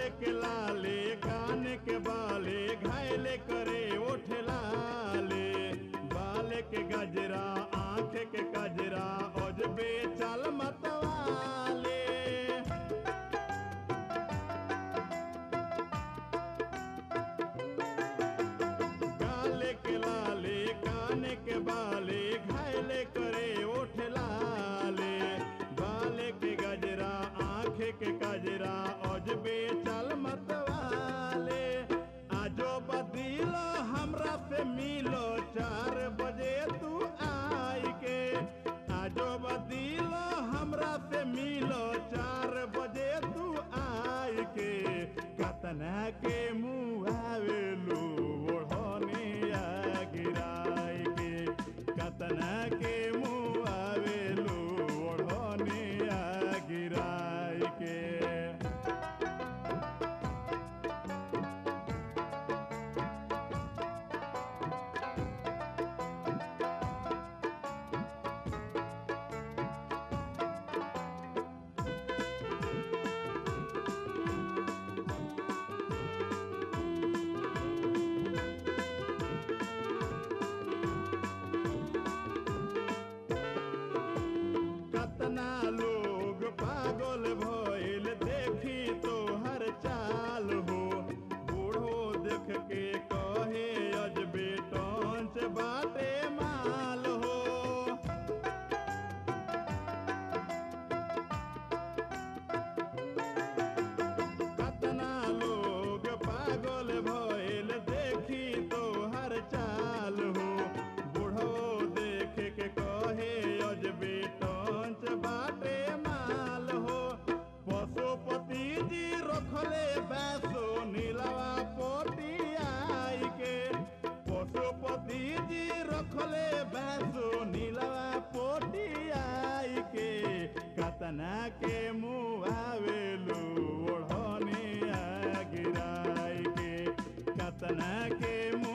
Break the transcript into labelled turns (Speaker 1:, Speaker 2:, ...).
Speaker 1: के लाले कान के बाले घायले करे ओठ लाले बाल के गजरा आंख के गजरा अजबे चल मतवाले गाले के लाले कान के बाले घायले करे ओठ लाले बाले के गजरा आंख के गजरा अजबे चल मतवाले आजो बदीलो हमरा से मिलो चार बजे तू आई के आजो बदीलो हमरा से मिलो चार बजे तू आई के कतना के मुँह आवेलू ओढ़ने आ गिराई के कतना के मुँह आवेलू ओढ़ने आ गिराई के कतना लोग पागल भइल देखी तो हर चाल हो बूढ़ो देख के कहे अजबे टंच बाटे माल हो कतना लोग पागल भइल देखी तो हर चाल हो बूढ़ो देख के कहे अजबे टंच बाटे माल हो पशुपति जी रखले बैसो नीलवा पोटियाई के पशुपति जी रखले बैसो नीलवा पोटियाई के कतना के मुँह आवेलू ओढ़ने आ गिराई के कतना के मुँह